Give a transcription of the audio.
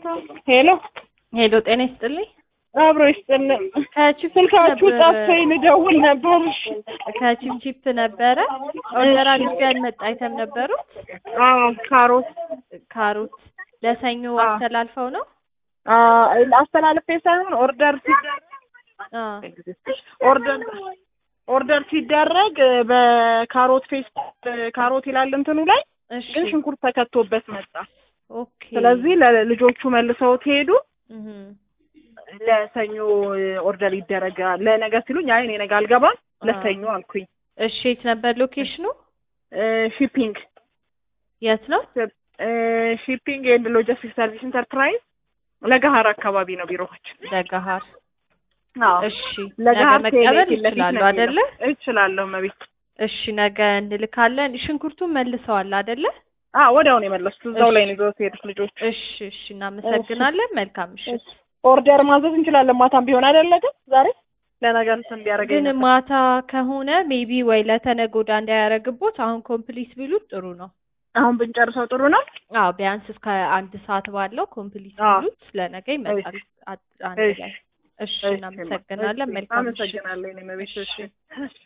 ሄሎ ሄሎ ጤና ይስጥልኝ። አብሮ ይስጥልን። ከቺፕ ስልካችሁ ነበር- ጠፍቶኝ ልደውል ነበር። እሺ። ከቺፕቺፕ ነበረ ኦርደር አድርጌ ያልመጣ አይተም ነበሩት። አዎ ካሮት ካሮት ለሰኞ አዎ። አስተላልፈው ነው። አ አስተላልፌ ሳይሆን ኦርደር ሲደረግ አ ኦርደር ኦርደር ሲደረግ በካሮት ፌስ ካሮት ይላል እንትኑ ላይ እሺ ግን ሽንኩርት ተከቶበት መጣ። ኦኬ። ስለዚህ ለልጆቹ መልሰውት ሄዱ። እህ ለሰኞ ኦርደር ይደረጋል። ለነገ ሲሉኝ አይ እኔ ነገ አልገባም ለሰኞ አልኩኝ። እሺ የት ነበር ሎኬሽኑ? ሺፒንግ የት ነው? ሺፒንግ ኤንድ ሎጂስቲክስ ሰርቪስ ኢንተርፕራይዝ ለገሀር አካባቢ ነው ቢሮዎች። ለገሀር። አዎ እሺ ነገ ለገሀር መቀበል ፊት ለፊት ይችላሉ ነው አይደለ? የሚለው። እችላለሁ መቤት። እሺ ነገ እንልካለን። ሽንኩርቱን መልሰዋል አይደለ? አዎ ወዲያውኑ የመለሱት እዛው እሺ። ላይ ነው ይዘውት የሄዱት ልጆች። እሺ እሺ እናመሰግናለን። መልካም ምሽት። ኦርደር ማዘዝ እንችላለን ማታም ቢሆን አይደለ ግን ዛሬ ለነገ እንትን እንዲያደርገኝ ግን ነበር። ማታ ከሆነ ሜቢ ወይ ለተነገ ወዲያ እንዳያረግቦት አሁን ኮምፕሊት ቢሉት ጥሩ ነው። አሁን ብንጨርሰው ጥሩ ነው። አዎ ቢያንስ እስከ አንድ ሰዓት ባለው ኮምፕሊት አዎ። ቢሉት ለነገ ይመጣል እሺ። አ- አንድ እሺ። ላይ። እሺ እሺ፣ እናመሰግናለን። መልካም ምሽት። አመሰግናለሁ። እኔ መቤት እሺ